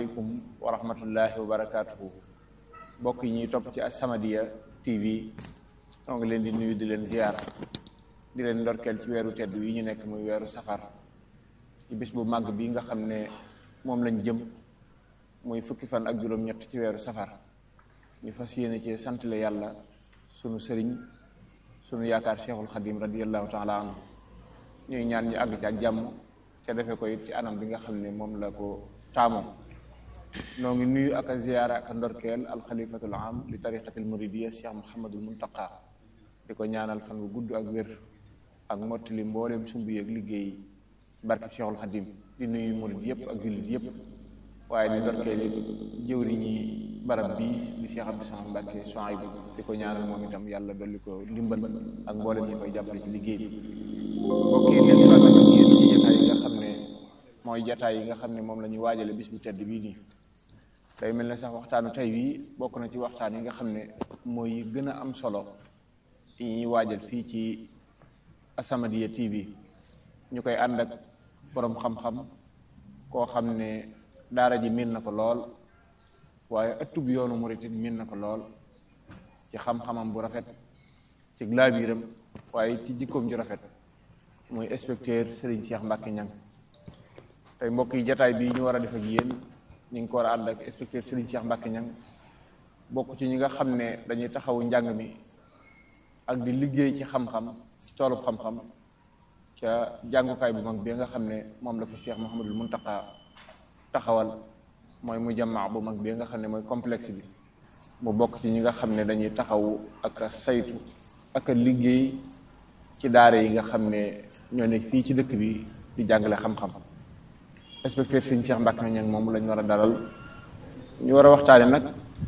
asalaamaaleykum wa rahmatullahi wa barakaatuhu mbokk yi ñuy topp ci As-Samadiyya TV ñoo ngi leen di nuyu di leen ziyaar di leen ndorkeel ci weeru tedd yi ñu nekk muy weeru safar ci bis bu màgg bi nga xam ne moom lañ jëm muy fukki fan ak juróom-ñett ci weeru safar ñu fas yéene ci santale yàlla sunu sëriñ sunu yaakaar cheikhul xadim radiallahu taala anhu ñuy ñaan ñu àgg ci ak jàmm ca defe ko it ci anam bi nga xam ne moom la ko taamoo noo ngi nuyu ak a ziyaara ak a ndorkeel alxalifatul am li tariqatil muridiya cheikh muhammadul muntaqa di ko ñaanal fan bu gudd ak wér ak mottali mboolem sumb yeeg liggéey barkeb cheikhul xadim di nuyu murid yëpp ak jullit yëpp waaye di ndorkeel it jëwriñi barab bi di cheikh abdou samad mbàkke Souhaïbou di ko ñaanal moom itam yàlla dolli ko ndimbal ak mboolem ñi koy jàppale ci liggéey bi mbokk yi leen soit ak yéen ci jataay yi nga xam ne mooy jataay yi nga xam ne moom la ñuy waajale bis bu tedd bii nii day mel ne sax waxtaanu tey bii bokk na ci waxtaan yi nga xam ne mooy gën a am solo yi ñuy waajal fii ci As-Samadiyya TV ñu koy ànd ak boroom xam-xam koo xam ne daara ji miin na ko lool waaye ëttub yoonu murit miin na ko lool ci xam-xamam bu rafet ci laabiiram waaye ci jikkoom ju rafet muy inspecteur Serigne Cheikh Mbacke Niang tey mbokk yi jataay bii ñu war a def ak yéen ñu ngi ko war a ànd ak inspecteur Serigne Cheikh Mbacke Niang bokk ci ñi nga xam ne dañuy taxawu njàng mi ak di liggéey ci xam-xam ci toolub xam-xam ca jàngukaay bu mag bi nga xam ne moom la fa Cheikh Mouhamadul Muntaqa taxawal mooy mu jamaa bu mag bi nga xam ne mooy complexe bi mu bokk ci ñi nga xam ne dañuy taxawu ak a saytu ak a liggéey ci daara yi nga xam ne ñoo ne fii ci dëkk bi di jàngale xam-xam inspecteur Serigne Cheikh Mbacke Niang moom lañ war a dalal ñu war a waxtaane nag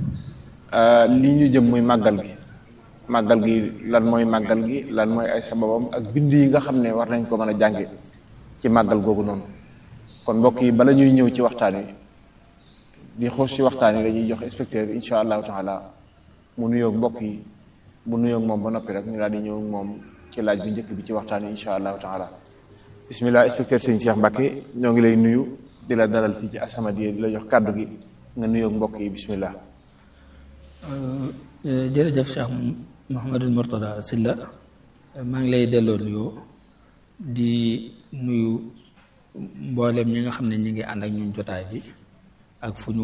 li ñu jëm muy màggal gi màggal gi lan mooy màggal gi lan mooy ay sababam ak bind yi nga xam ne war nañ ko mën a jànge ci màggal googu noonu kon mbokk yi bala ñuy ñëw ci waxtaan wi di xoos ci waxtaan wi dañuy jox inspecteur bi incha allahu taala mu nuyoog mbokk yi bu nuyoog moom ba noppi rek ñu daal di ñëw moom ci laaj bi njëkk bi ci waxtaan wi incha allahu taala bismillah inspecteur Serigne Cheikh Mbacke ñoo ngi lay nuyu di la dalal fii ci As-Samadiyya di la jox kàddu gi nga nuyoog mbokk yi bismillah jërëjëf Cheikh Mouhamadul Mourtada Silla maa ngi lay delloo nuyoo di nuyu mboolem ñi nga xam ne ñi ngi ànd ak ñun jotaay bi ak fu ñu